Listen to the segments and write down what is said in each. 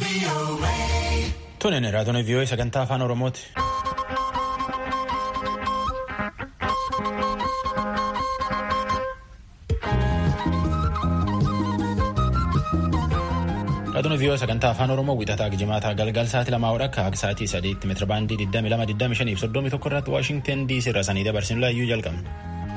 Tunin raadiyoon vii'oo sagantaa afaan Oromooti. Raadiyoon vii'oo sagantaa afaan Oromoo wixataa gijimaataa galgal sa'aatii lamaa hodha akka akka sa'aatii sadiitti meetira baandii 22 soddomii tokko irratti Waashingten DC irraa sanii dabarsinu laayyuu jalqabna.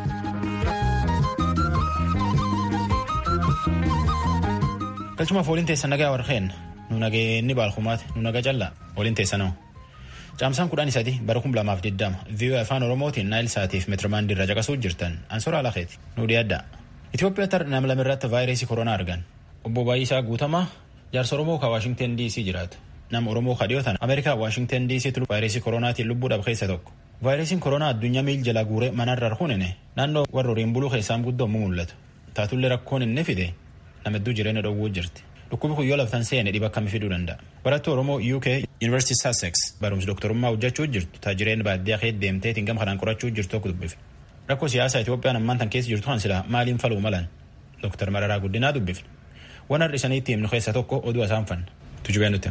Galchumaaf waliin teessan nagaa warqeen nu nageenni baalkumaati nu naga callaa waliin teessanoo. Caamsaan kudhan sadii bara kum lamaaf digdama vii'oo afaan Oromootiin naayil saatiif meetirabaandii irra caqasuu jirtan ansora alakeeti nu dhiyaadda. Itoophiyaatti nama lamirratti vaayirasii koronaa argan. Obbo Baay'isaa Guutamaa jaarsa Oromoo kan Waashingten DC jiraatu. Nama Oromoo kadhiyootan Ameerikaa Waashingten DC tulu vaayirasii koronaatiin lubbuudhaaf keessa tokko. Vaayirasiin koronaa addunyaa miil jala guuree manarra arhuunine naannoo warra horiin buluu keessaan guddoomuu mul'atu. Taatullee rakkoon inni fide nama hedduu jireenya dhowwuu jirti. Dhukkubi kun yoo laftan seene dhiba akkamii fiduu danda'a. Barattuu Oromoo UK University Sussex barumsa doktorummaa hojjechuu jirtu taajireen baadiyyaa keessa deemteetiin gama kanaan qorachuu jirtu tokko dubbifne. Rakkoo siyaasaa Itoophiyaan ammaan tan keessa jirtu kan silaa maaliin faluu malan Dr. Mararaa Guddinaa dubbifne. Waan har'a isaniitti himnu keessa tokko oduu isaan fanna. Tujubee nuti.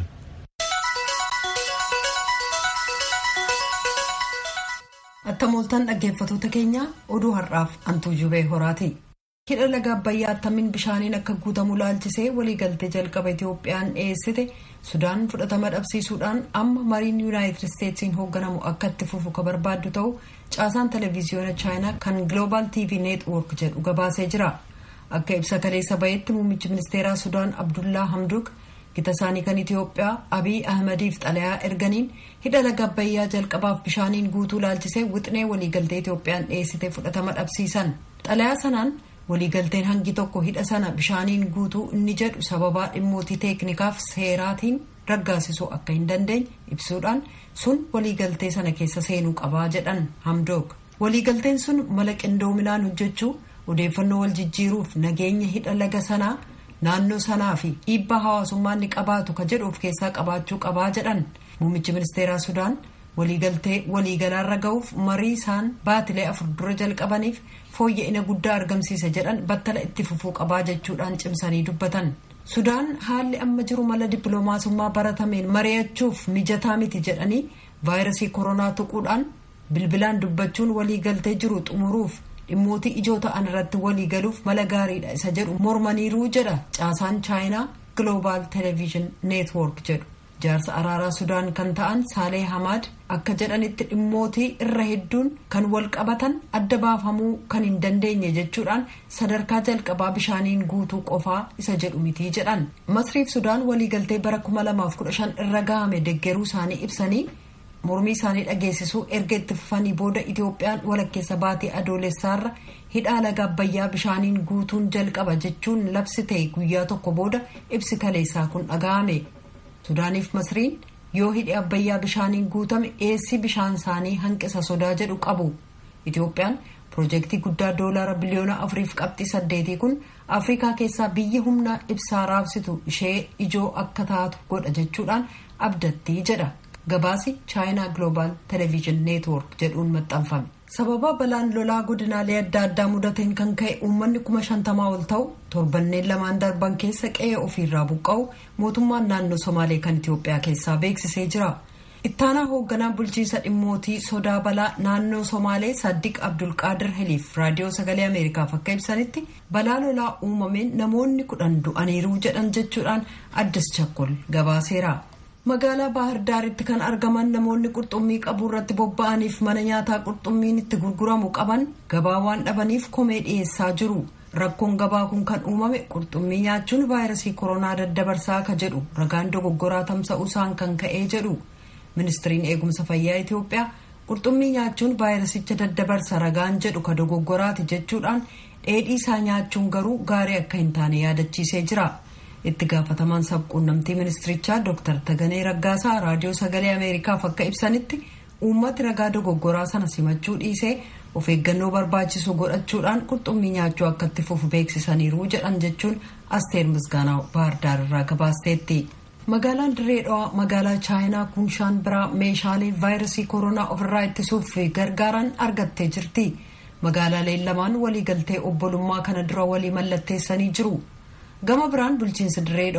Attamooltaan dhaggeeffatoota keenya oduu har'aaf antuu jubee horaati. hidha laga abbayyaa attamiin bishaaniin akka guutamu laalchisee waliigaltee jalqaba itoophiyaan dhiyeessite sudaan fudhatama dhabsiisuudhaan amma mariin yuunaayitid isteetsiin hoogganamu akka itti fufu ka barbaaddu ta'u caasaan televiziyoona chaayinaa kan gloobaal tv neetwoork jedhu gabaasee jira akka ibsa kaleessa bahetti muummichi ministeeraa sudaan abdullaa hamduk gita isaanii kan itiyoophiyaa abiy ahmadiif xalayaa erganiin hidha laga abbayyaa jalqabaaf bishaaniin guutuu laalchisee wixinee waliigaltee itoophiyaan dhiyeessite fudhatama dhabsiisan xalayaa sanaan waliigalteen hangi tokko hidha sana bishaaniin guutuu inni jedhu sababaa dhimmootii teeknikaaf seeraatiin raggaasisuu akka hin dandeenye ibsuudhaan sun waliigaltee sana keessa seenuu qabaa jedhan hamdook waliigalteen sun mala qindoominaan hojjechuu odeeffannoo wal jijjiiruuf nageenya hidha laga sanaa naannoo sanaa fi dhiibbaa hawaasummaan ni qabaatu ka jedhu of keessaa qabaachuu qabaa jedhan muummichi ministeeraa sudaan waliigaltee waliigalaarra ga'uuf marii isaan baatilee afur dura jalqabaniif fooyya'ina guddaa argamsiisa jedhan battala itti fufuu qabaa jechuudhaan cimsanii dubbatan sudaan haalli amma jiru mala dippiloomaasummaa baratameen mari'achuuf mijataa miti jedhanii vaayirasii koronaa tuquudhaan bilbilaan dubbachuun waliigaltee jiru xumuruuf dhimmootii ijoo ta'an irratti waliigaluuf mala gaariidha isa jedhu mormaniiruu jedha caasaan chaayinaa gloobaal television neetwoork jedhu. jaarsa araaraa sudaan kan ta'an saalee hamaad akka jedhanitti dhimmootii irra hedduun kan wal qabatan adda baafamuu kan hin dandeenye jechuudhaan sadarkaa jalqabaa bishaaniin guutuu qofaa isa jedhu mitii jedhan masriif sudaan waliigaltee bara 2015 irra gahame deggeruu isaanii ibsanii mormii isaanii dhageessisuu erga itti fufanii booda itoophiyaan walakkeessa baatii adoolessaarra hidhaa laga abbayyaa bishaaniin guutuun jalqaba jechuun labsite guyyaa tokko booda ibsi kaleessaa kun dhaga'ame. sudaaniif masriin yoo hidhi abbayyaa bishaaniin guutame dhiyeessii bishaan isaanii hanqisa sodaa jedhu qabu itoophiyaan piroojeektii guddaa doolaara biliyoona afuriif qabxii saddeetii kun afrikaa keessaa biyya humna ibsaa raabsitu ishee ijoo akka taatu godha jechuudhaan abdattii jedha gabaasi chaayinaa gloobaal television neetwoork jedhuun maxxanfame. sababa balaan lolaa godinaalee adda addaa mudateen kan ka'e uummanni kuma shantamaa ol ta'u torbanneen lamaan darban keessa qe'ee ofiirraa buqqa'u mootummaan naannoo somaalee kan itiyoophiyaa keessaa beeksisee jira ittaanaa hoogganaa bulchiinsa dhimmootii sodaa balaa naannoo somaalee saddiq abdulqaadir heliif raadiyoo sagalee ameerikaaf akka ibsanitti balaa lolaa uumameen namoonni kudhan du'aniiruu jedhan jechuudhaan addis chakkol gabaaseera. magaalaa baahir daaritti kan argaman namoonni qurxummii qabuu irratti bobba'aniif mana nyaataa qurxummiin itti gurguramu qaban gabaa waan dhabaniif komee dhiyeessaa jiru rakkoon gabaa kun kan uumame qurxummii nyaachuun vaayirasii koronaa daddabarsaa ka jedhu ragaan dogoggoraa tamsa'uusaan kan ka'ee jedhu ministiriin eegumsa fayyaa itiyoophiyaa qurxummii nyaachuun vaayirasicha daddabarsa ragaan jedhu ka dogoggoraati jechuudhaan dheedhii isaa nyaachuun garuu gaarii akka hin taane yaadachiisee jira. itti gaafatamaan sabquunnamtii ministirichaa dr taganee raggaasaa raadiyoo sagalee ameerikaaf akka ibsanitti uummati ragaa dogoggoraa sana simachuu dhiisee of eeggannoo barbaachisu godhachuudhaan qurxummii nyaachuu akka itti fufu beeksisaniiru jedhan jechuun asteer misgaanaa baardaar irraa gabaasteetti. magaalaan dirree dhawaa magaalaa chaayinaa kunshaan biraa meeshaalee vaayirasii koronaa ofirraa ittisuuf gargaaran argattee jirti magaalaaleen lamaan waliigaltee obbolummaa kana dura walii mallatteessanii jiru. gama biraan bulchiinsa dirree dhawaa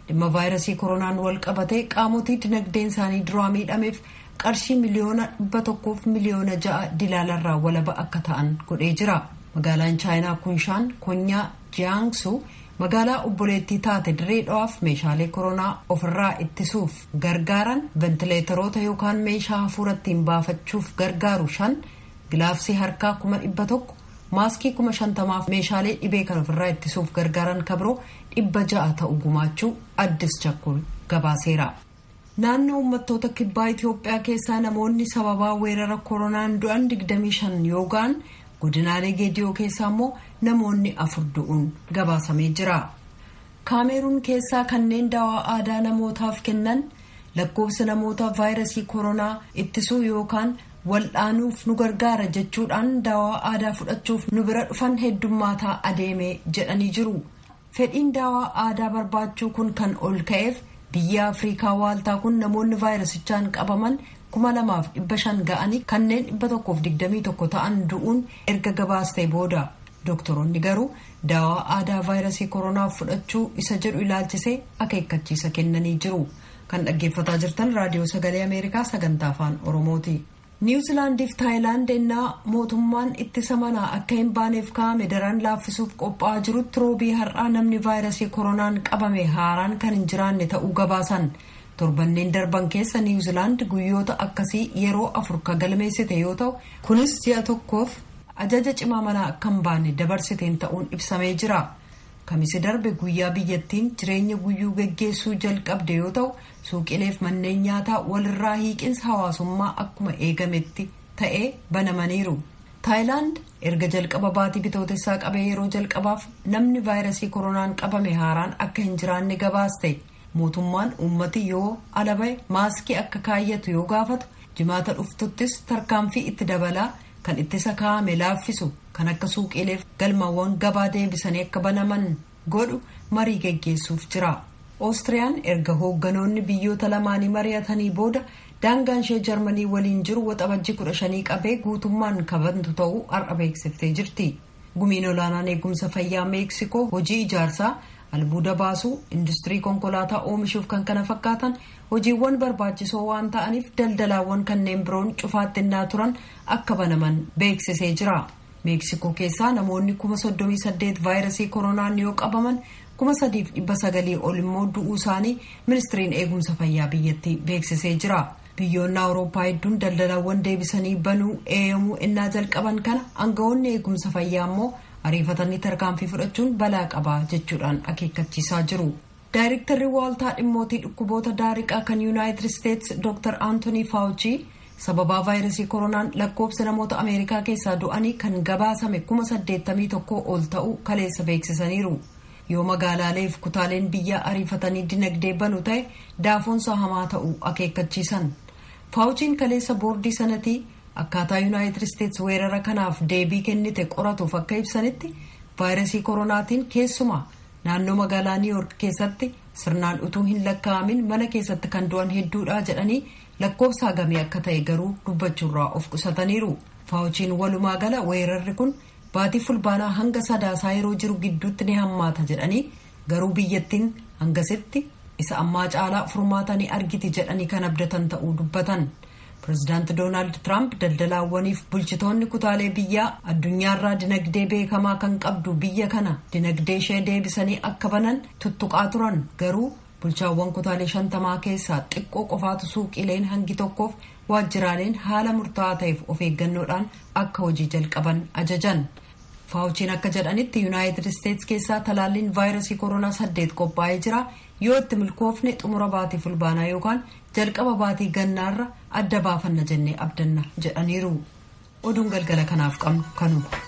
dhimma vaayirasii koronaan wal qabatee qaamotii dinagdeen isaanii duraa miidhameef qarshii miliyoona dhibba tokkoof miliyoona ja'a dilaalarraa walaba akka ta'an godhee jira magaalaan chaayinaa kunshaan konyaa jiyaangsu magaalaa obboleettii taate dirree dhawaaf meeshaalee koronaa ofirraa ittisuuf gargaaran ventileetaroota yookaan meeshaa hafuura ittiin baafachuuf gargaaru shan gilaafsii harkaa kuma dhibba tokko maaskii kuma shantamaaf meeshaalee dhibee kan ofirraa ittisuuf gargaaran kabiroo dhibba ja'a ta'u gumaachuu addis chakkul gabaaseera. naannoo uummattoota kibbaa itiyoophiyaa keessaa namoonni sababaa weerara koronaan du'an 25 yookaan godinaalee geediyoo keessaa immoo namoonni afur du'uun gabaasamee jira kaameruun keessaa kanneen daawaa aadaa namootaaf kennan lakkoofsa namoota vaayirasii koronaa ittisuu yookaan waldhaanuuf nu gargaara jechuudhaan daawaa aadaa fudhachuuf nu bira dhufan heddummaataa adeeme jedhanii jiru fedhiin daawaa aadaa barbaachuu kun kan ol ka'eef biyya afriikaa waaltaa kun namoonni vaayirasichaan qabaman kuma lamaaf dhibba shan ga'anii kanneen dhibba tokkoof digdamii tokko ta'an du'uun erga gabaastee booda doktoroonni garuu daawaa aadaa vaayirasii koronaaf fudhachuu isa jedhu ilaalchisee akeekkachiisa kennanii jiru kan dhaggeeffataa jirtan raadiyoo sagalee ameerikaa sagantaa afaan oromooti. niwuzilaandiif taayilaand ennaa mootummaan ittisa manaa akka hin baaneef kaa'ame daran laaffisuuf qophaa'aa jirutti roobii har'aa namni vaayirasii koronaan qabame haaraan kan hin jiraanne ta'uu gabaasan torbanneen darban keessa niwuzilaand guyyoota akkasii yeroo afur ka galmeessite yoo ta'u kunis ji'a tokkoof ajaja cimaa manaa akka hin baane dabarsiteen ta'uun ibsamee jira kamisi darbe guyyaa biyyattiin jireenya guyyuu geggeessuu jalqabde yoo ta'u suuqileef manneen nyaataa walirraa hiiqinsa hawaasummaa akkuma eegametti ta'ee banamaniiru taayilaand erga jalqaba baatii bitootessaa qabee yeroo jalqabaaf namni vaayirasii koronaan qabame haaraan akka hin jiraanne gabaaste mootummaan uummati yoo alabae maaskii akka kaayyatu yoo gaafatu jimaata dhuftuttis tarkaanfii itti dabalaa kan ittisa kaa'ame laaffisu kan akka suuqileef galmawwan gabaa deebisanii akka banaman godhu marii geggeessuuf jira. Oostiriyaan erga hoogganoonni biyyoota lamaanii mari'atanii booda daangaan ishee jarmanii waliin jiru waxabajjii kudha shanii qabee guutummaan kabantu ta'uu har'a beeksiftee jirti. Gumiin olaanaan eegumsa fayyaa meeksikoo hojii ijaarsaa albuuda baasuu industirii konkolaataa oomishuuf kan kana fakkaatan hojiiwwan barbaachisoo waan ta'aniif daldalaawwan kanneen biroon cufaattinnaa turan akka banaman beeksisee jira. meeksikoo keessaa namoonni kuma soddomii saddeet vaayirasii koronaan yoo qabaman kuma sadiif dhibba sagalii ol immoo du'uu isaanii ministiriin eegumsa fayyaa biyyattii beeksisee jira biyyoonni awurooppaa hedduun daldalaawwan deebisanii banuu eeyamuu innaa jalqaban kana aangawoonni eegumsa fayyaa immoo ariifatanii tarkaanfii fudhachuun balaa qabaa jechuudhaan akeekkachiisaa jiru. daayirektarri waaltaa dhimmootii dhukkuboota daariqaa kan yuunaayitid isteetsi dr aantonii faawuchii sababaa vaayirasii koronaan lakkoofsa namoota ameerikaa keessaa du'anii kan gabaasame kuma saddeettamii tokko ol ta'uu kaleessa beeksisaniiru yoo magaalaaleef kutaaleen biyyaa ariifatanii dinagdee banu ta'e daafoonsa hamaa ta'uu akeekkachiisan faawuchiin kaleessa boordii sanatii akkaataa yuunaayitid isteetsi weerara kanaaf deebii kennite qoratuuf akka ibsanitti vaayirasii koronaatiin keessumaa naannoo magaalaa niiyork keessatti sirnaan utuu hin lakkaa'amin mana keessatti kan du'an hedduudha jedhanii lakkoofsa hagamee akka ta'e garuu dubbachuurraa of qusataniiru faawuchiin walumaa gala weerarri kun baatii fulbaanaa hanga sadaasaa yeroo jiru gidduutti ni hammaata jedhanii garuu biyyattiin hangasitti isa ammaa caalaa furmaatanii argiti jedhanii kan abdatan ta'uu dubbatan pirezidaanti doonaald tiraamp daldalaawwaniif bulchitoonni kutaalee biyyaa addunyaarraa dinagdee beekamaa kan qabdu biyya kana dinagdee ishee deebisanii akka banan tuttuqaa turan garuu bulchaawwan kutaalee shantamaa keessaa xiqqoo qofaatu suuqileen hangi tokkoof waajjiraaleen haala murtaa'aa ta'eef of eeggannoodhaan akka hojii jalqaban ajajan faawuchiin akka jedhanitti yuunaayitid isteetsi keessaa talaalliin vaayirasii koronaa saddeet qophaa'ee jira yoo itti milkoofne xumura baatii fulbaanaa yookaan jalqaba baatii gannaarra adda baafanna jennee abdanna jedhaniiru oduun galgala kanaaf qabnu kanuma.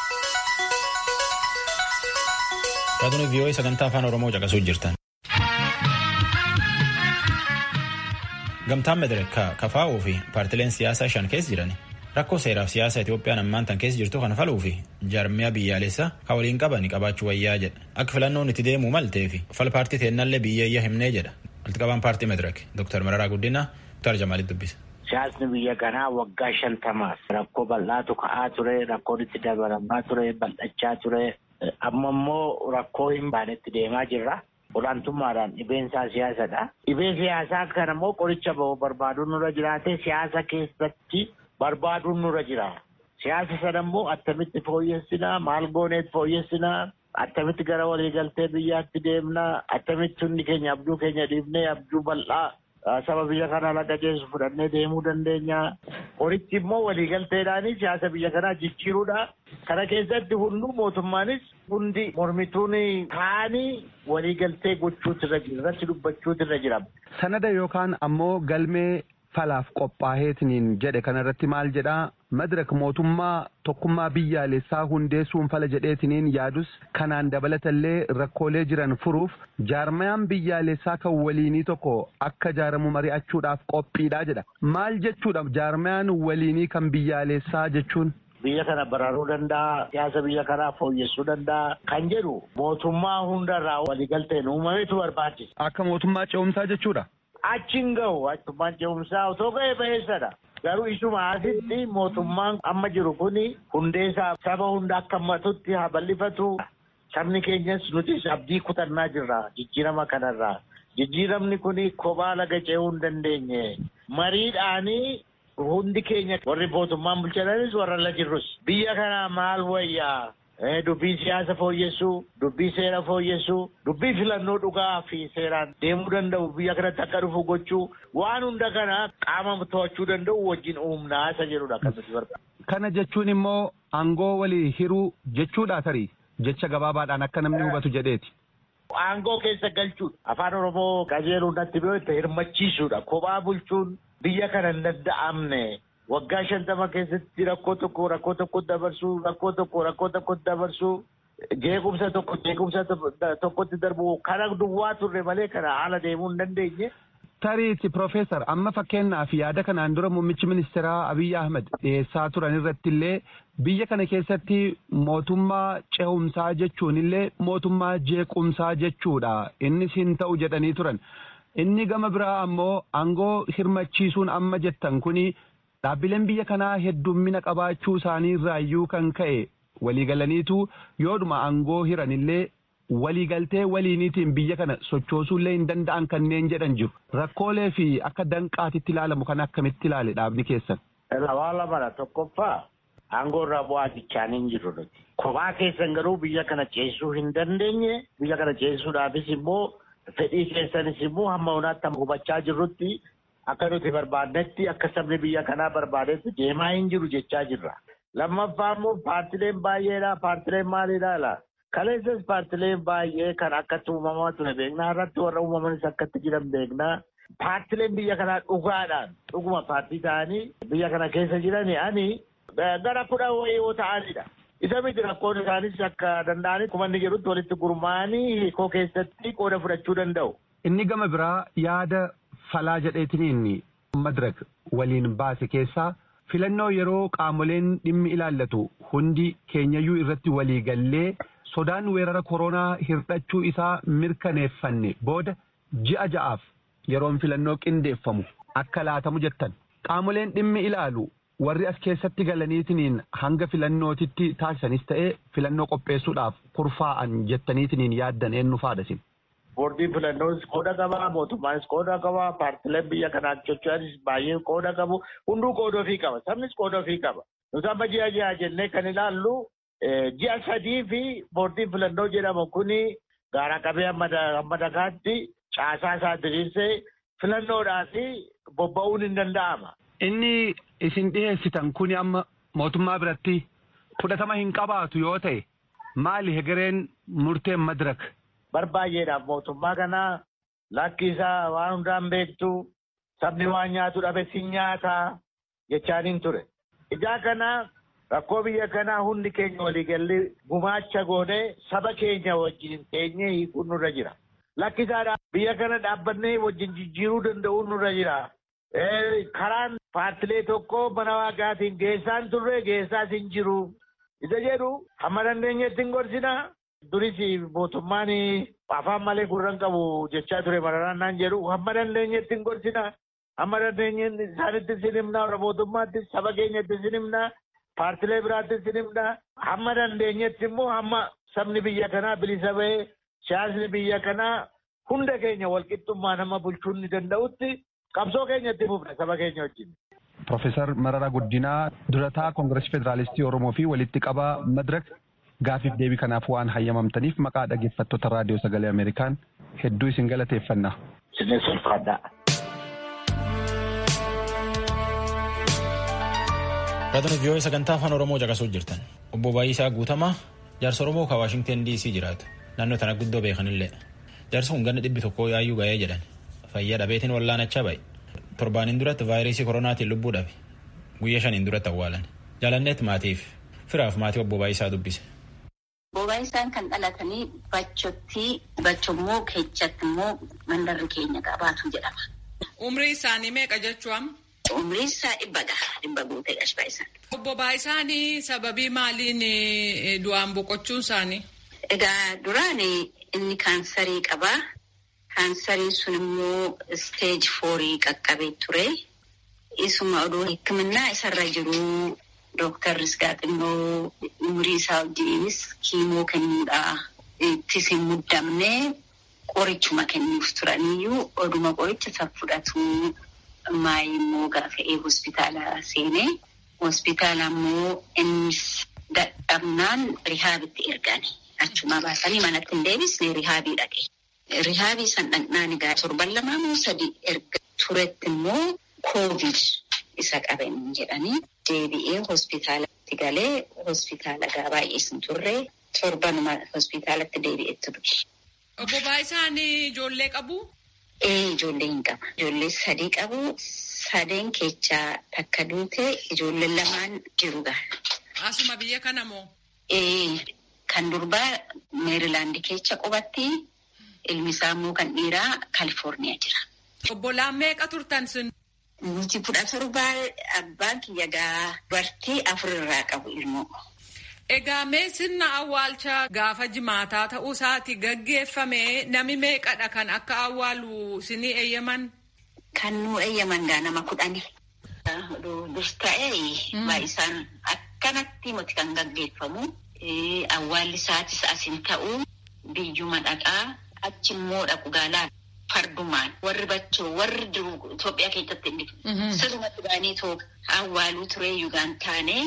Taatonni vii'oo sagantaa afaan Oromoo caqasuu jirtan. Gamtaan Madireek kafaa'uu fi paartileen siyaasaa shan keessa jiran rakkoo seeraaf siyaasa Itoophiyaan ammaan tan keessa jirtu kana faluu fi jaarmiyaa biyyaalessaa kan waliin qaban qabaachuu wayyaa jedha. Akka filannoon itti deemuu maltee fi fal paartii teennallee biyyeeyya himnee jedha. Walitti qabaan paartii Madireek Dr. Mararaa Guddinaa Dr. Jamaalitti dubbisa. Siyaasni biyya kanaa waggaa shantamaaf rakkoo bal'aatu ka'aa ture, rakkoon itti dabalamaa ture, bal'achaa ture. Amma immoo rakkoo hin baanetti deemaa jirra. olaantummaadhaan dhibeen isaa siyaasadha. Dhibee siyaasaa kana immoo qoricha barbaaduun nurra jiraate siyaasa keessatti barbaaduun nurra jira. Siyaasa sana immoo attamitti fooyyessinaa maal gooneet fooyyessinaa attamitti gara waliigaltee biyyaatti deemnaa attamitti hundi keenya abjuu keenya dhiibnee abjuu bal'aa saba biyya kanaa laga geessu fudhannee deemuu dandeenya. Qorichi immoo waliigalteedhaanis siyaasa biyya kanaa jijjiiruudha. Kana keessatti hunduu mootummaanis hundi mormituun kaanii waliigaltee gochuutu irra jira irratti dubbachuutu irra jira. Sanada yookaan ammoo galmee falaaf qophaa'eetiniin jedhe kanarratti maal jedhaa madirak mootummaa tokkummaa biyyaalessaa hundeessuun fala jedheetiniin yaadus kanaan dabalatallee rakkoolee jiran furuuf jaarmayaan biyyaalessaa kan waliinii tokko akka jaaramu mari'achuudhaaf qophiidha jedha maal jechuudha jaarmayaan waliinii kan biyyaalessaa jechuun. Biyya kana baraaruu danda'a siyaasa biyya kanaa fooyyessuu danda'a kan jedhu mootummaa hundarraa waliigalteen uumametu barbaachisa. Akka mootummaa ce'umsaa jechuudha. Achiin gahu mootummaan ce'umsaa otoo ga'e ba'eessadha. Garuu isuma asitti mootummaan amma jiru kuni hundeessaa saba hunda akka hammatutti haa bal'ifatu. Sabni keenyas nutis abdii kutannaa jirra jijjiirama kanarraa. Jijjiiramni kuni kophaa laga ce'uu hin dandeenye. Mariidhaanii hundi keenya warri mootummaan bulchananis warra la jirrus. Biyya kana maal wayyaa? Dubbii siyaasa fooyyessuu, dubbii seera fooyyessuu, dubbii filannoo dhugaa fi seeraan deemuu danda'u biyya kanatti akka dhufu gochuu waan hunda kana qaama to'achuu danda'u wajjin uumnaa isa jedhudha kan nuti barbaadu. Kana jechuun immoo aangoo walii hiruu jechuudha tarii jecha gabaabaadhaan akka namni hubatu jedheeti. Aangoo keessa galchuudha. Afaan Oromoo qajeeluun natti beekte hirmachiisuudha. Kophaa bulchuun biyya kana hin danda'amne. waggaa shantama keessatti rakkoo tokko rakkoo tokko dabarsuu rakkoo tokko rakkoo tokko dabarsuu jeequmsa tokko jeequmsa tokkotti darbu kana duwwaa turre malee kana haala deemuu hin dandeenye. Tariiti Profeesar amma fakkeenyaaf yaada kanaan dura muummichi ministeeraa Abiyyi Ahmed dhiyeessaa turan irratti illee biyya kana keessatti mootummaa ce'umsaa jechuun illee mootummaa jeequmsaa jechuudha innis hin ta'u jedhanii turan. Inni gama biraa ammoo aangoo hirmachiisuun amma jettan kuni dhaabbileen biyya kanaa heddummina qabaachuu isaanii irraayyuu kan ka'e waliigalaniitu yoodhuma aangoo hiranillee waliigaltee waliiniitiin biyya kana sochoosuullee hin danda'an kanneen jedhan jiru. Rakkoolee fi akka danqaatitti ilaalamu kan akkamitti ilaale dhaabni keessan. Waa lamadha tokkoffaa aangoo irraa bu'aa jechaan hin jiru nuti. Kophaa keessan garuu biyya kana ceesisuu hin dandeenye biyya kana ceesisuudhaafis immoo fedhii keessanis immoo hamma hunaatti hubachaa jirrutti akka nuti barbaadnetti akka sabni biyya kanaa barbaadetti deemaa hin jiru jechaa jirra. Lammaffaa immoo paartileen baay'eedha. Paartileen maalidha laa? Kaleessas paartileen baay'ee kan akkatti uumamaa ture beeknaa irratti warra uumamanis akkatti jiran beeknaa. Paartileen biyya kanaa dhugaadhaan dhuguma paartii ta'anii biyya kana keessa jirani ani gara kudha wayii yoo ta'anidha. Isa miti rakkoon isaanis akka danda'anitti akkuma inni jedhutti walitti gurmaa'anii hiikoo keessatti qooda fudhachuu danda'u. Inni gama biraa yaada falaa jedheetiniin madirak waliin baase keessaa filannoo yeroo qaamoleen dhimmi ilaallatu hundi keenyayyuu irratti walii gallee sodaan weerara koronaa hirdhachuu isaa mirkaneeffanne booda ji'a ja'aaf yeroon filannoo qindeeffamu akka laatamu jettan qaamoleen dhimmi ilaalu warri as keessatti galaniitiniin hanga filannootitti taasisanis ta'ee filannoo qopheessuudhaaf kurfaa'an jettaniitiniin yaaddan eenyu faadhasin. boordiin filannoos qooda qaba mootummaanis qooda qaba paartileen biyya kanaa socho'anis baay'ee qooda qabu hunduu qooda ofii qaba sabnis qooda ofii qaba nuti amma ji'a ji'a jennee kan ilaallu ji'a sadii fi boordiin filannoo jedhamu kuni gaara qabee hamma dakaatti caasaa isaa diriirsee filannoodhaaf bobba'uun hin danda'ama. Inni isin dhiyeessitan kuni amma mootummaa biratti fudhatama hin qabaatu yoo ta'e maali hegereen murteen madirak barbaayyeedhaaf mootummaa kana lakki isaa waan hundaan beektu sabni waan nyaatu dhabe si nyaataa jechaaniin ture. Ijaa kana rakkoo biyya kanaa hundi keenya waliigallee gumaacha goonee saba keenya wajjin teenyee hiikuun nurra jira. Lakki isaa biyya kana dhaabbannee wajjin jijjiiruu danda'uun nurra jira. Karaan paartilee tokko mana waaqaatiin geessaan turre geessaas hin jiru. Isa jedhu hamma dandeenyetti hin gorsinaa. Duris mootummaan afaan malee gurran qabu jechaa ture mararaan jedhu hamma dandeenyetti hin gorsina. Hamma dandeenyetti isaanitti sin himna warra mootummaatti saba keenyatti sin himna. Paartilee biraatti sin himna. Hamma dandeenyetti immoo hamma sabni biyya kanaa bilisa bahee siyaasni biyya kanaa hunda keenya walqixxummaa nama bulchuu ni danda'utti qabsoo keenya itti fufna saba keenya wajjin. Profeesar Mararaa Guddinaa durataa Koongireesii Federaalistii Oromoo fi walitti qabaa Madirak gaafiif deebii kanaaf waan hayyamamtaniif maqaa dhaggeeffattoota raadiyoo sagalee Ameerikaan hedduu isin galateeffanna. Isinis ulfaadhaa. Raadiyoo vii'oo sagantaa afaan Oromoo caqasuu jirtan. Obbo Baay'isaa Guutamaa jaarsa Oromoo kan Waashingten DC jiraatu. Naannoo tana guddoo beekanillee. Jaarsa kun ganna dhibbi tokkoo yaayyuu ga'ee jedhan. Fayyaa dhabeetiin wallaanachaa ba'e. Torbaaniin duratti vaayirasii koronaatiin lubbuu dhabe. Guyyaa shaniin duratti awwaalan. Jaalanneet maatiif firaaf maatii obbo Baay'isaa dubbise. Obbo Baay'isaan kan dhalatanii bachotti bachommoo keechatti immoo mandarri keenya qabaatu jedhama. Umrii isaanii meeqa jechuun? Umrii isaa dhibbadha. Dhibba guutee Baay'isaan. Obbo Baay'isaan sababii maaliin du'aan boqochuun isaanii? Egaa duraan inni kaansarii qabaa. Kaansariin sun immoo isteej foorii qaqqabee ture. Isuma oduu hikimannaa isarra jiru dooktarris gaaxinnoo umurii isaa wajjiniinis kiimoo kennuudha. Ittis hin muddamne qorichuma kennuuf turaniyyuu oduma qoricha isa fudhatu maayi immoo gaafa'ee hospitaala seenee hospitaala immoo innis dadhabnaan rihaabitti ergani. Achuma baasanii manatti hin deebisne rihaabii dhaqe. Rihaabii san dhaqnaan egaa torban lamaa moo sadii erga turetti immoo koovid isa qaban jedhanii deebi'ee hospitaalatti galee hospitaala gaa baay'ees hin turre torbanuma hospitaalatti deebi'etti du'e. Obbo Baay'isaan ijoollee qabu? Ee ijoollee hin qaba. Ijoollee sadii qabu. Sadeen keessaa takka duute ijoollee lamaan jiru gaa. Asuma biyya kana moo? Ee kan durbaa meerilaandi keessa qubatti. Ilmi isaa immoo kan dhiiraa Kaalifoorniyaa jira. Obbolaan meeqa turtan sun? Nuti kudha torbaa abbaan kiyya gaa dubartii afurirraa qabu ilmoo. Egaa mee sirna awwaalcha gaafa jimaataa ta'uu isaati gaggeeffame nami meeqadha kan akka awwaalu sinii eeyyaman? Kan nu eeyyaman gaa nama kudhani. Dur ta'ee baay'isaan akkanatti miti kan gaggeeffamu. Awwaalli isaatis asin ta'u biyyuma dhaqaa. achi immoo dhaqu gaalaa fardumaan warri bachoo warri jiru Itoophiyaa keessatti inni sirnatti baanii too awwaaluu ture yugaan taane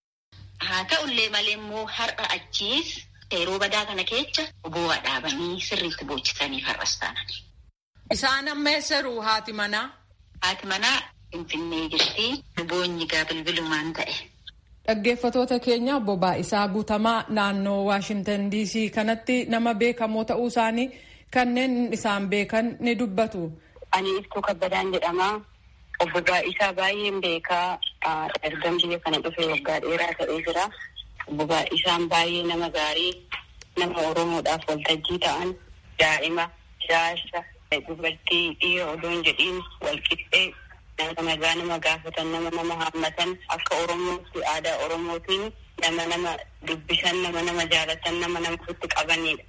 haa ta'ullee malee immoo har'a achiis yeroo badaa kana keessa bu'aa dhaabanii sirriitti boochisanii har'as taanani. Isaan amma eessaru haati manaa? Haati manaa Finfinnee jirti. Boonyi gaa bilbilumaan ta'e. Dhaggeeffatoota keenya obbo Baay'isaa Guutamaa naannoo Waashintan DC kanatti nama beekamoo ta'uu isaanii kanneen isaan beekan ni dubbatu. Ani Iftuu Kabbadaan jedhama. Obbo Baay'isaa baay'een beekaa ergan biyya kana dhufee waggaa dheeraa ta'ee jira. Obbo Baay'isaan baay'ee nama gaarii nama Oromoodhaaf waltajjii ta'an daa'ima jaarsa dubartii dhiira odoon jedhiin walqixxee nama nagaa nama gaafatan nama nama haammatan akka oromootti aadaa oromootiin nama nama dubbisan nama nama jaalatan nama nama ofitti qabanidha.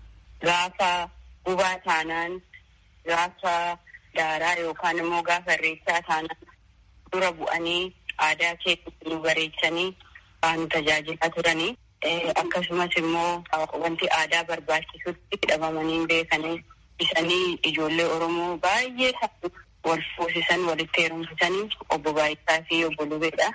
Gaafa gubaa taanaan gaafa daaraa yookaan immoo gaafa irreechaa taanaan dura bu'anii aadaa keessatti nu bareechanii waan tajaajilaa turanii akkasumas immoo wanti aadaa barbaachisutti hidhamanii beekanii isanii ijoollee oromoo baay'ee wal fuusisan walitti heerumsisanii obbo Baay'isaa fi obbo Lubeedha.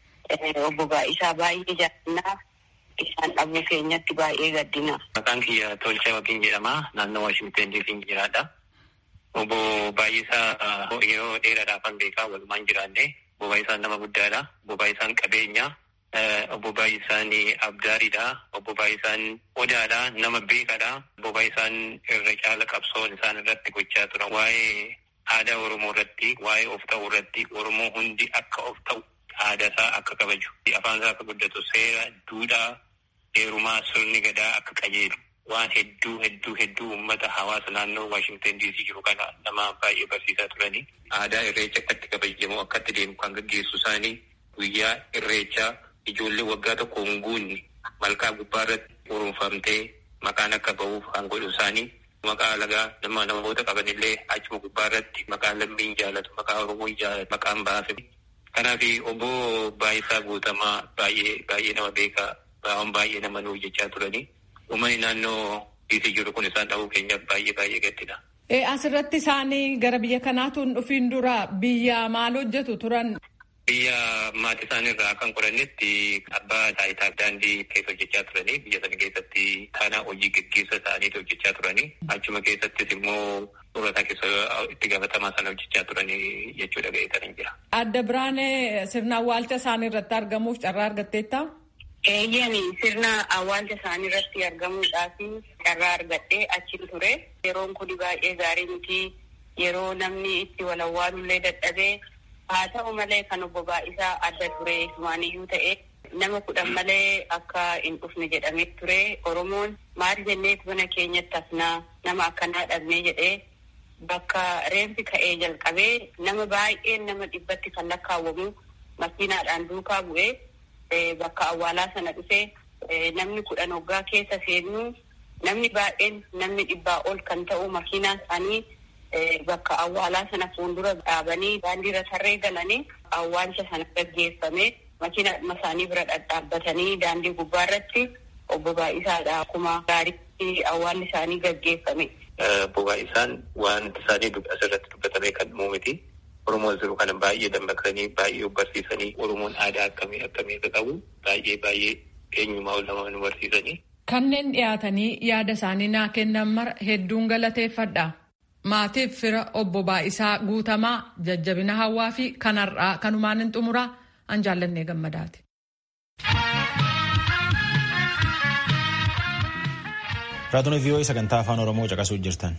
Obbo Baay'isaa baay'ee jaalannaa isaan dhabuu keenyatti baay'ee gaddina. Maqaan kiyya Tolchaa Waqiin jedhama. Naannoo Waashingten diisiin jiraadha. Obbo Baay'isaa yeroo dheeraadhaaf kan beekaa walumaan jiraanne. Obbo Baay'isaan nama guddaadha. Obbo Baay'isaan qabeenya. Obbo Baay'isaan abdaariidha. Obbo Baay'isaan odaadha. Nama beekaadha. Obbo Baay'isaan irra caala qabsoon isaan irratti gochaa turan. Waa'ee aadaa Oromoo irratti, waa'ee of ta'uu irratti, Oromoo hundi akka of ta'u aadaa isaa akka kabaju, afaan isaa akka guddatu, seera, duudhaa, heerumaa, sirni gadaa akka qajeelu. Waan hedduu hedduu hedduu uummata hawaasa naannoo Waashingten diisii jiru kana nama baay'ee barsiisaa turani. Aadaa irreecha akkatti kabajamu akkatti deemu kan gaggeessu isaanii guyyaa irreechaa ijoollee waggaa tokko hin guunne malkaa gubbaa irratti urunfamtee maqaan akka ba'uuf kan godhu isaanii maqaa alagaa nama namoota qabanillee achuma gubbaa irratti maqaa lammiin jaalatu maqaa oromoo jaalatu maqaan baase. Kanaaf obbo Baay'isaa Guutamaa baay'ee baay'ee nama beekaa waan baay'ee nama nuuf jechaa turani. Uummanni naannoo diisii jiru kun isaan dhabuu keenyaaf baay'ee baay'ee gaddina. Asirratti isaanii gara biyya kanaatu hin dhufiin dura biyya maal hojjetu turan? Biyya maatii isaaniirraa kan qorannetti abbaa taayitaa daandii keessa hojjechaa turanii biyya sana keessatti taanaa hojii gaggeessa isaaniitu hojjechaa turanii achuma keessattis immoo soorataa keessa itti gaafatamaa sana hojjechaa turanii jechuudha ga'eetanii jira. Adda Biraanee sirna awwaalcha isaanii irratti argamuuf carraa argatteetta? Eeyyani sirna awwaalcha isaanii irratti argamuudhaaf carraa argadhee achi ture. Yeroon kun baay'ee gaarii miti. Yeroo namni itti wal awwaalullee dadhabee haa ta'u malee kan obbo Baay'isaa adda ture waaniyyuu ta'e nama kudhan malee akka hin dhufne jedhamee ture Oromoon maal jennee mana keenyatti hafnaa nama akkanaa dhabnee jedhee bakka reenfi ka'ee jalqabee nama baay'een nama dhibbatti kan lakkaawwamu makiinaadhaan duukaa bu'ee bakka awwaalaa sana dhufee namni kudhan hoggaa keessa seenuu namni baay'een namni dhibbaa ol kan ta'u makiinaa isaanii bakka awwaalaa sana fuuldura dhaabanii daandiirra tarree galanii awwaalcha sana gaggeeffame makiina isaanii bira dhadhaabbatanii daandii gubbaarratti obbo Baay'isaadha akkuma gaariitti awwaalli isaanii gaggeeffame. Obbo Baay'isaan wanti isaanii asirratti dubbatame kan miti. Oromoon jiru kana baay'ee dammaqsanii baay'ee barsiisanii Oromoon aadaa akkamii akkamii akka qabu baay'ee baay'ee eenyumaa ol nama nu barsiisanii. Kanneen dhiyaatanii yaada isaanii naa kennan mara hedduun galateeffadha. Maatiif fira obbo Baay'isaa guutamaa jajjabina hawaa fi kanarraa kanumaan hin xumuraa an jaallannee gammadaati. Raadiyoo vii'oo'ii sagantaa afaan Oromoo caqasuu jirtan.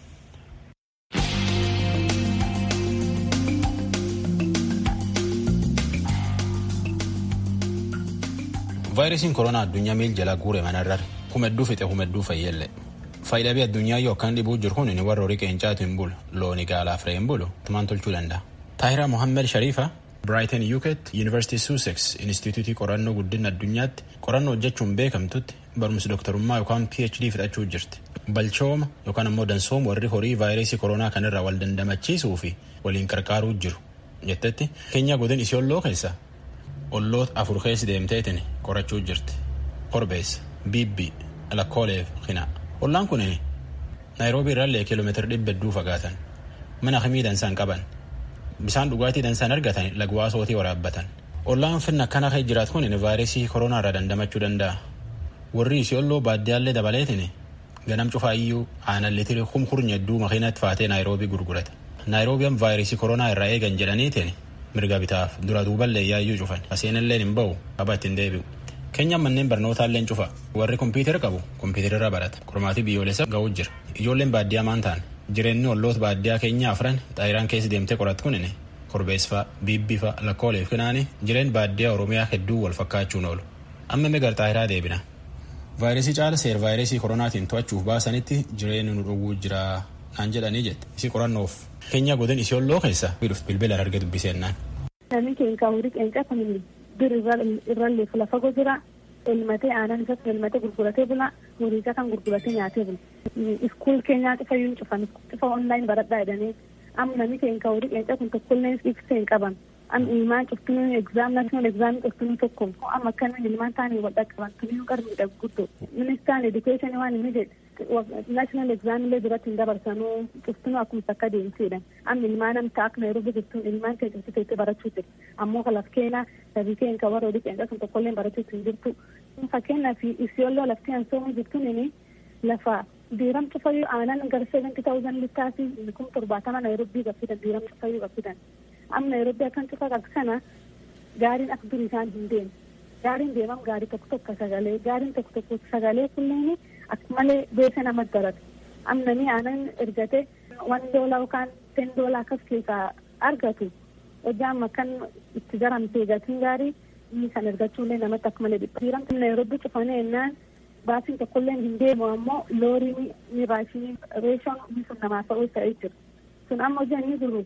vaayirasiin koronaa addunyaa miil jala guure manarrare humedduu fixe humedduu fayyelle faayidaa addunyaa yoo akkan dhibuu jiru kun inni warra horii qeencaatu hin bulu looni gaalaaf re'ee hin bulu tumaan tolchuu danda'a. Taahiraa Mohammed Sharifa Brighton Yuket University Sussex Instituutii qorannoo guddina addunyaatti qorannoo hojjechuun beekamtutti barumsa doktorummaa yookaan PhD fudhachuu jirti. Balchooma yookaan ammoo dansooma warri horii vaayirasii koronaa kanarraa wal dandamachiisuu fi waliin qarqaaruu jiru jettetti keenya godin isiyolloo keessa olloota afur keessa deemteetiin qorachuu jirti. Korbeessa, Bibbi, Lakkooleef, Hina. Ollaan kun Naayiroobii irraallee kiiloomeetira dhibba hedduu fagaatan. Mana akkamii dansaan qaban. Bisaan dhugaatii dansaan argatan lagwaa sootii waraabbatan. Ollaan finna akkana kee jiraatu kun vaayirasii koronaa irraa dandamachuu danda'a. Warri isiyolloo baadiyyaallee dabaleetiin ganam cufaayyuu aanan litiri kumkurnya hedduu makiinatti faatee Naayiroobii gurgurata. Naayiroobiyan vaayirasii koronaa irraa eegan jedhaniitiin mirga bitaaf dura duuballee yaayyuu cufan aseenilleen hin ba'u qaba ittiin deebi'u. Keenyaan manneen barnootaalleen cufa warri kompiitara qabu kompiitararra barata qormaatii biyyoolessa ga'uu jira ijoolleen baadiyyaa maan ta'an jireenyi olloota baadiyyaa keenya afran xaayiraan keessa deemtee qorattu kunini korbeessfaa biibbifa lakkooleef kinaani jireen baadiyyaa oromiyaa hedduu wal fakkaachuun oolu amma megar xaayiraa deebina. vaayirasii caala seer vaayirasii koronaatiin to'achuuf baasanitti jireenyi nu dhowwuu jira naan jedhanii jette isii qorannoof keenya godin isiyolloo keessa bilbila arge dubbisennaan. Namni keenya horii qeencaa kan dur irrallee fuula fagoo jira. Elmatee aannan isaatti elmatee gurguratee bula. Horii isaa kan gurguratee nyaatee bula. Iskuul keenyaa cufa yuun cufan cufa onlaayin baradhaa jedhanii amma namni keenya horii qeencaa kun tokkollee ibsee hin qaban. Am ilmaan cuftunuu egzaam naashinaal egzaamii cuftunuu tokko amma akkanuma ilmaan taanii wal dhaqqaban tunuu qarmiidha guddoo. Ministaan edukeeshinii waan inni jedhe naashinaal egzaamillee duratti hin dabarsanuu cuftunuu akkuma akka deemsiidha. Amma ilmaan amta akka Nairobi jirtuun ilmaan keenya cuftu teessee barachuu jirti. Ammoo kalaf keena sabii keenya kan warra oduu qeenxaa sun tokkollee barachuu hin jirtu. Fakkeenyaaf isiyolloo lafti ansoomu jirtuun inni lafa diiram cufayyuu aanan gara seventy thousand littaasi kum torbaatama Nairobii gaffidan diiram cufayyuu gaffidan. Amma Nairobii akkan cufa qaqqana gaariin akka durii isaan hin deemu. Gaariin deemam gaarii tokko tokko sagalee gaariin tokko tokko sagalee kunneen akka malee beesa nama darata. Amma namni aanan ergate wan doolaa yookaan ten doolaa akkas keessaa argatu. Hojjaan makkan itti garamtee gatiin gaarii inni kan ergachuullee namatti akka malee dhibba. Diiramti Nairobii cufanii ennaan baasiin tokkollee hin deemu ammoo loorii ni raashinii reeshoon inni sun namaaf ta'uu ta'ee jira. Sun amma hojii inni jiru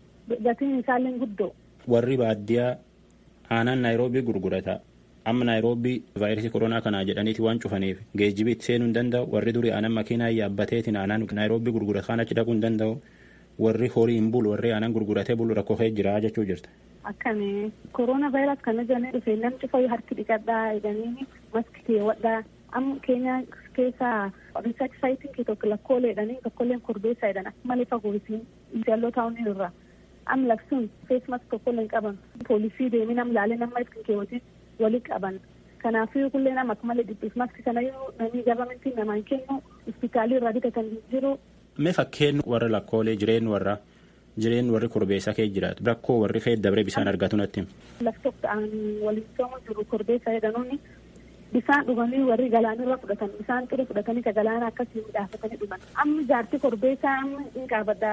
gatiin isaallee guddoo. Warri baadiyyaa aanan Naayiroobii gurgurata. Amma Naayiroobii vaayirasii koronaa kanaa jedhaniiti waan cufaniif geejjibii itti seenuu hin danda'u. Warri durii aanan makiinaa yaabbateetiin aanan Naayiroobii gurgurata kan achi dhaquu hin danda'u. Warri horii hin bulu warri aanan gurguratee bulu rakkoo kee jira jechuu jirta. Akkami koronaa vaayirasii kana jedhanii dhufe namni cufayyuu harki dhiqadhaa jedhanii maski keewwadhaa amma keenya keessa qabeessa saayitiin kee tokko lakkooleedhanii tokkolleen korbeessa jedhan malee fagoo isiin jalloo taa'uun irraa am laksuun feesmas tokkolleen qaban poolisii deemee nam laalee nama ittiin keewwatiin walii qaban kanaafuu kullee nama akka malee dhibbiif maski kanayyuu namni gabamentiin namaan kennu hospitaalii irraa bitatan jiru. Mee fakkeen warra lakkoolee jireen warra jireen warri korbeessaa kee jiraatu rakkoo warri kee dabree bishaan argatu natti. Lafti ta'an waliin sooma jiru korbeessa jedhanuuni bisaan dhuganii warri galaanirra fudhatan bisaan ture fudhatanii ka galaana akkasii midhaafatanii dhugan amma jaarti korbeessaa amma hin qaabadda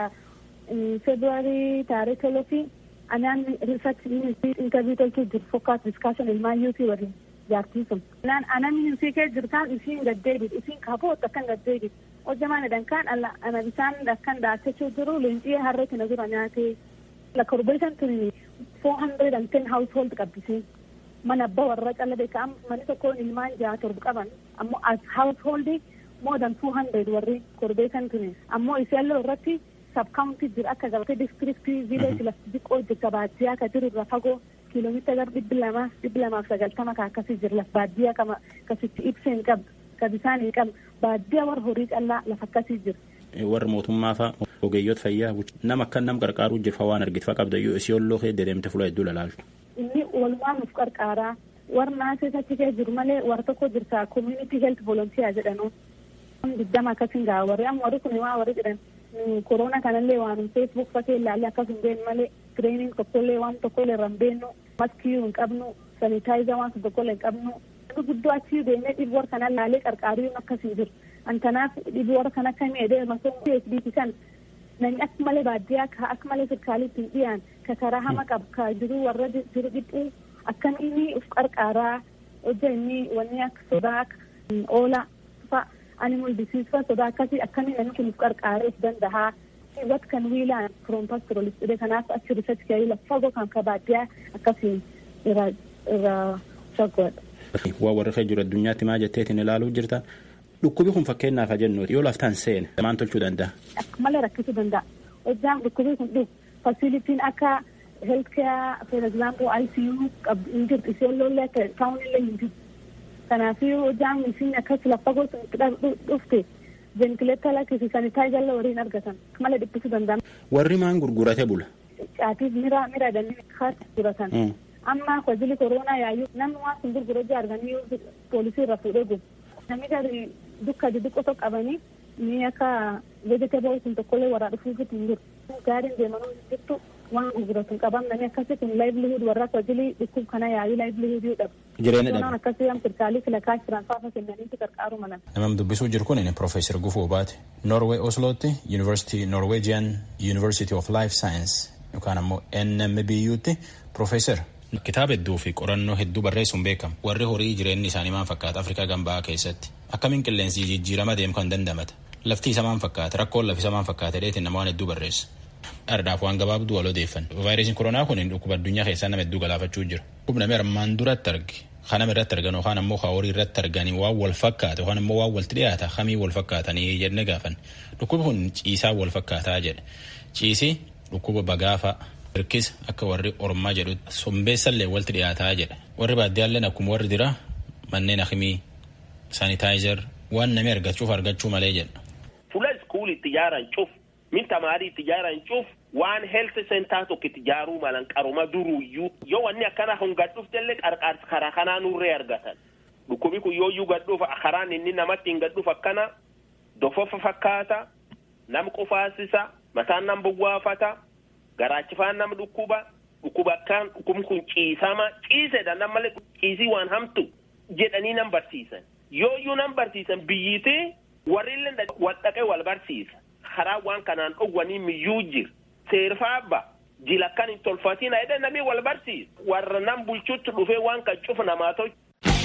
feebruaarii taaree tolofi anaan risaach intarviyu tolchuu jiru fokkaas diskaashin ilmaayyuutii waliin jaartii sun. Naan anan isii kee jirtaan isiin gaddeebit isiin kaboot akkan gaddeebit hojjamaan jedhan kaan ana bisaan akkan daachachuu jiru leencii harreetti na dura nyaatee la korbeessan tuni four hundred and ten household qabbisee mana abbaa warra calla beeka manni tokkoon ilmaan jaha torba qaban ammoo as household more than two hundred warri korbeessan tuni ammoo isaallee irratti sabkaawuntii jira akka gabatee distriktii viileeji lafti xiqqoo jirta baadiyyaa ka jiru irra fagoo kiiloomeetira gara dhibbi lamaa dhibbi lamaaf sagaltama ka akkasii jira laf baadiyyaa kama kasitti ibsa hin qabdu ka bisaan hin qabdu baadiyyaa warra horii callaa lafa akkasii jira. Warra mootummaa fa'a ogeeyyoota fayyaa nama akka nam qarqaaruu jirfa waan argitfa qabda yoo isii olloo kee dedeemte fuula hedduu lalaaltu. Inni walumaa nuuf qarqaaraa warra naasee achi kee jiru malee warra tokko jirta community health volunteer jedhanu. Diddama akkasiin gaa warri amma warri kun waa warri jedhan korona kanallee waan feesbuuk fakee ilaalle akkas hin beeknu malee tireening tokkollee waan tokkollee irra hin beeknu maskii hin qabnu sanitaayiza waan tokkollee hin qabnu guddoo achi deemee dhibee warra kana ilaalee qarqaaruu akkasii jiru antanaaf dhibee warra kana akka miidhee masoo PhD kan namni akka malee baadiyyaa ka akka malee sirkaaliitti hin dhiyaan ka karaa hama qabu ka jiru warra jiru dhiphuu akkamiin uf qarqaaraa hojja inni wanni akka sodaa oola fa'a animal disease fa'a sodaa akkasii akkamiin namni kun uf qarqaaree of danda'a. what can we learn from pastoralist dhibee kanaaf achi research kee lafa fagoo kan ka baadiyyaa akkasiin irra irra fagoodha. Waa warri kee jiru addunyaatti maa jetteetiin ilaaluu jirta. Dhukkubi kun fakkeenyaaf haa jennu yoo laftaan seene maan tolchuu danda'a. Akka malee rakkisuu danda'a. Hojjaan dhukkubi kun dhufu fasilitiin akka health care for example ICU qabdu hin jirtu isheen lollee akka taa'uun illee hin jirtu. Kanaafuu hojjaan isin akkas lafa fagoo dhufte ventileeta lakkisi sanitaayiza illee wariin argatan malee dhiphisuu danda'an. Warri maan gurgurate bula. Caatiif mira mira dannii kaasa gurguratan. Amma kwajili koronaa yaayyuu namni waan sun gurgura ija arganii poolisii irra fuudhee gubu. Namni gadi dukka xixiqqoo qabanii ni akka vegetable sun tokkollee warraa dhufuu hin jiru. Gaariin deemanuu hin jirtu waan gurguratu hin qaban namni akkasii kun livelihood warra kwajili dhukkub kana yaayyuu livelihood dhabu. Jireenya dhabu. Akkasii am sirkaalii filakaa jiran faafa kennaniiti qarqaaru malan. Namam dubbisuu jiru kun Profeesar Gufuu Baate. Norway Oslootti University Norwegian University of Life Science yookaan ammoo NMBUtti Profeesar. Kitaaba hedduu fi qorannoo hedduu barreessuun beekamu. Warri horii jireenyi isaanii maal fakkaata Afrikaa gambaa keessatti. Akkamiin qilleensi jijjiirama deemu kan dandamata. Lafti isa maal fakkaata rakkoon lafi isa maal fakkaata dheetiin nama waan hedduu barreessa. Ardaaf waan gabaabduu wal odeeffan. Vaayirasiin koronaa kun dhukkuba addunyaa keessaa nama hedduu galaafachuu jira. Dhukkuba namni armaan duratti arge. Kanama irratti argan yookaan ammoo horii irratti arganii waan wal fakkaata yookaan ammoo waan walitti dhiyaata kamii wal fakkaatanii jenne gaafan. Dhukkubi kun ciisaa wal fakkaataa jedha. Ciisii dhukkuba bagaafa hirkisa akka warri ormaa jedhu sombeessallee walitti dhiyaataa jedha. Warri baaddiyaalleen akkuma warri dira manneen akimii saanitaayizer waan namni argachuuf argachuu malee jedha. Fuula iskuulii itti ijaaran cuf min tamaarii itti ijaaran cuf waan health center tokko itti ijaaruu malan qaruma duruyyuu yoo wanni akkana kun gad dhuftellee qarqaarsa karaa kanaa nurree argatan. Dhukkubi kun yoo iyyuu gad dhufa karaan inni namatti hin gad dhufa akkana dofofa fakkaata nam qufaasisa mataan nam buwwaafata garaachifaan nam dhukkuba dhukkuba akkaan dhukkubni kun ciisama ciisedha nam malee ciisii waan hamtu jedhanii nam barsiisan yoo iyyuu nam barsiisan biyyiitee warrillee wal dhaqee wal barsiisa karaa waan kanaan dhowwanii miyyuu jir seerfaabba jila akkan hin tolfatina jedhe namni wal barsiisa warra nam bulchutti dhufee waan kan cufa namaa tolchu.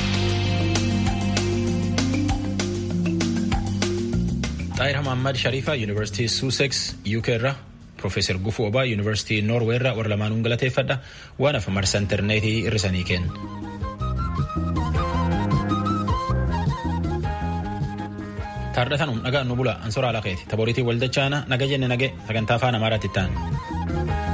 Xaayir Hamammad Sharifa Yuunivarsiitii Sussex UK irraa Profeesar Gufuu Obaa Yuunivarsiitii Noorwee irraa warra lamaanuun galateeffadha waan hafa marsa intarneetii irrisanii kenna. Taardhatanum nagaan nu bula ansoraa lakeeti taboriitii waldachaana naga jenne nage sagantaa afaan amaaraatti ta'an.